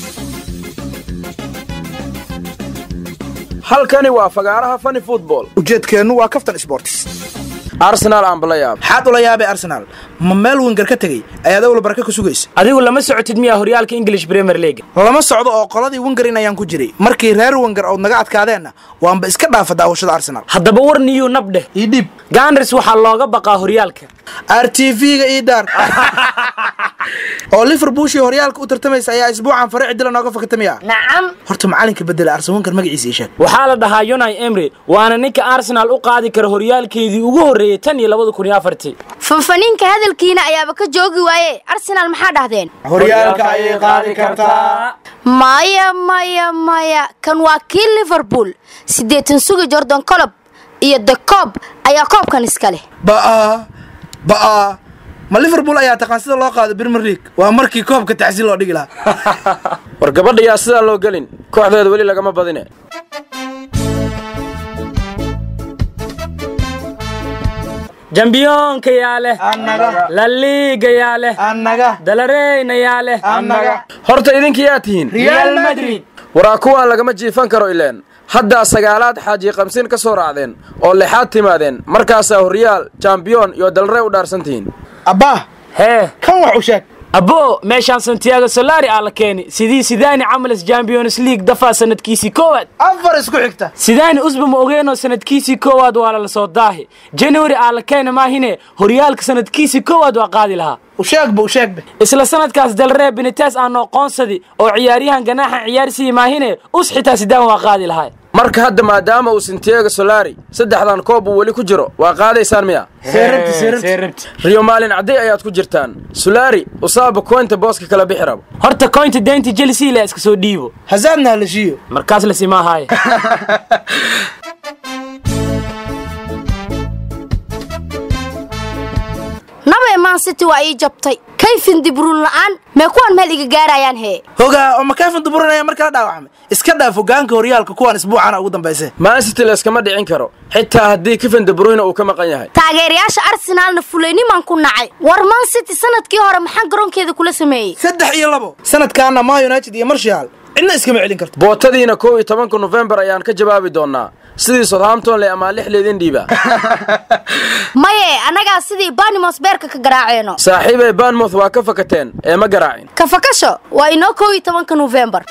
halkani waa fagaaraha fani football ujeedkeennu waa kaftan sports arsenaal aan bala yaab maxaad ula yaabay arsenaal ma meel wenger ka tegey ayaad awla baraka ku sugaysa adigu lama socotid miyaa horyaalka english premier league lama socdo oo qoladii wengerin ayaan ku jiray markii reer wenger ood naga adkaadeenna waanba iska dhaafa daawashada arsenaal haddaba war niyuu nab dheh ii dhiib ganars waxaa looga baqaa horyaalka r t v-ga ii daar oo liverpoolshii horyaalka u tartamaysa ayaa isbuucan fare cidila nooga fakatamiya nacam horta macalinka bedela arsen wenger magaciisa ii sheeg waxaa la dhahaa yonai emry waana ninka arsenaal u qaadi kara horyaalkeedii ugu horreeyey tan iyo labada kun iyo afartii fanfaniinka hadalkiina ayaaba ka joogi waaye arsenaal maxaa dhahdeen horyaalka ayay qaadi kartaa maya maya maya kan waa kii liverpool siddeetan sugi jordan colob iyo the cob ayaa koobkan iska leh ba'a ba'a ma liverpool ayaa taqaan sida loo qaado premier league waa markii koobka tacsiil loo dhigi lahaa war gabadha yaa sidaan loo gelin kooxdeeda weli lagama badine jambiyoonka yaa leh laliiga yaa leh annaga dalareyna yaa leh annaga horta idinka yaa tihiin real madrid waraa kuwaan lagama jiifan karo ileen haddaa sagaalaad xaaji kamsiin ka soo raacdeen oo lixaad timaadeen markaasaa horyaal jambiyoon iyo dalrey u dhaarsan tihiin abbaa hee kan wax u sheeg abbo meeshaan santiago solari aa la keeni sidii sidaani camales champions league dafaa sanadkiisii koowaad afar isku xigta sidaani usba ma ogeenoo sanadkiisii koowaad waa lala soo daahi january aa la keena maahine horyaalka sanadkiisii koowaad waa qaadi lahaa u sheegba u sheegba isla sanadkaas dalree benites aanoo qoonsadi oo ciyaaryahan ganaaxan ciyaarsiiyi maahine us xitaa sidaan waa qaadi lahaa marka hadda maadaama uu santiago solari saddexdan koob uu weli ku jiro waa qaadaysaan miya seerabti seerabti riyo maalin cadday ayaad ku jirtaan solari usaaba koynta booska kala bixi rabo horta koynta deynta chelsea la iska soo dhiibo hasaadna halashiiyo markaas la simaahaye nabe man city waa ii jabtay kayfin dibruun la'aan mee kuwan meel iga gaarayaan hee hogaa oo makaafin duburanaya mar kala dhaawacmay iska dhaaf hogaanka horyaalka kuwaan isbuucana ugu dambayse maansity layskama dhicin karo xitaa haddii kifin debruyne uu ka maqan yahay taageerayaasha arsenaalna fulaynimaan ku nacay war man city sanadkii hore maxaa garoonkeeda kula sameeyey saddex iyo labo sanadkaana ma united iyo marshaal cidna iskama celin karto bootadiina kow iyo tobanka nofembar ayaan ka jawaabi doonnaa sidii southampton le amaa lix leedin dhiiba maye annagaa sidii banimos beerka ka garaaceeno saaxiibay banmouth waa ka fakateen ee ma garaacin kafakasho waa inoo kow iyo tobanka nofembar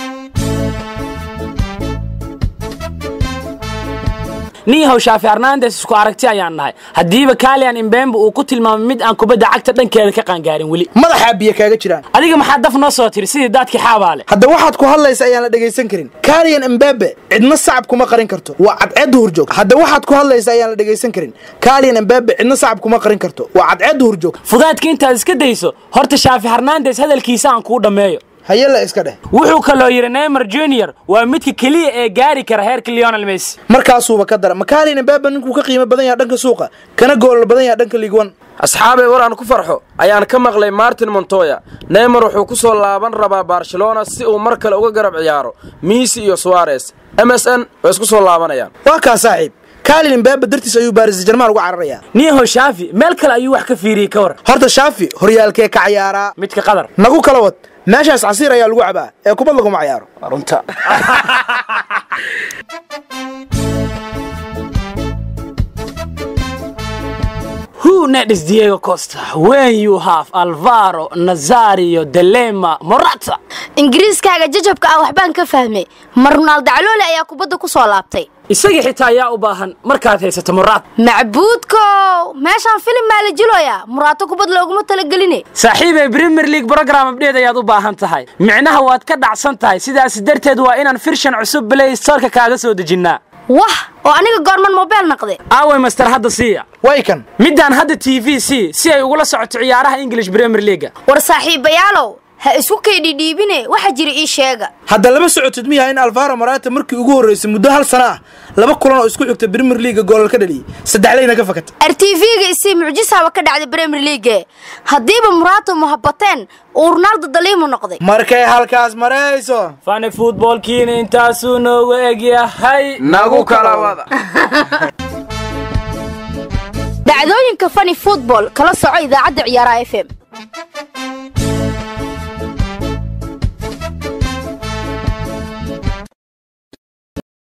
niyahow shaafi hernandes isku aragti ayaan nahay haddiiba kaalian imbembe uu ku tilmaamay mid aan kubadda cagta dhankeeda ka qaangaarin weli madaxaa biyo kaaga jiraan adiga maxaa daf noo soo tiri sidii daadkii xaabaale hadda waxaad ku hadlaysa ayaan la dhegaysan karin kalian embabe cidna sacab kuma qarin karto waa cadceedda hurjoog hadda waxaad ku hadlaysa ayaan la dhegaysan karin kalian embabe cidna sacab kuma qarin karto waa cadceedda hurjoog fudaadka intaad iska dayso horta shaafi hernandes hadalkiisa aan kuu dhammeeyo hayela iska dheh wuxuu kaloo yidhi neymar junior waa midka keliya ee gaari kara heerka leonel messi markaasuuba ka dara makalian embabe ninkuu ka qiimo badan yaha dhanka suuqa kana goolal badan yaha dhanka liigwan asxaabay war aan ku farxo ayaan ka maqlay martin montoya neymar wuxuu ku soo laaban rabaa barcelona si uu mar kale uga garab ciyaaro miisi iyo suares m s n way isku soo laabanayaan waa kaa saaxiib kaalin embabe dartiis ayuu baaris jarmaan uga cararayaa niyahow shaafi meel kale ayuu wax ka fiiriyey ka war horta shaafi horyaalkee ka cayaaraa midka qadar nagu kala wad meeshaas casiir ayaa lagu cabaa ee kubad laguma cayaaro runta Who needs Diego Costa when you have Alvaro, Nazario, Delema, Morata? ingiriiskaaga jajabka ah waxbaan ka fahmay ma ronaaldo caloole ayaa kubadda ku soo laabtay isagii xitaa ayaa u baahan markaad haysato Morata. macbuudkow meeshaan filim maa la jiloyaa muraato kubad looguma talageline saaxiibay Premier League program update ayaad u baahan tahay micnaha waad ka dhacsan tahay sidaas darteed waa inaan firshan cusub Play Store-ka kaaga soo dejinnaa wah oo aniga goorman mobile naqde aaway master hadda siiya way kan midaan hadda t v c si ay ugula socoto ciyaaraha english premier leaga war saaxiibayaalow ha isku kaydhidhiibine waxa jira ii sheega hadda lama socotid miyaha in alvaro marata markii ugu horreysay muddo hal sana ah laba kulan oo isku xigta premier leaga goolal ka dhaliyey saddexlayna ka fakata r t v-ga isii mucjisaaba ka dhacday premier league haddiiba muraato muhabateen uu ronaaldo daliimu noqday markay halkaas marayso fani futbolkiina intaasuu noogu egyahay nagu kala wada dhacdooyinka fani football kala soco idaacadda ciyaaraha f m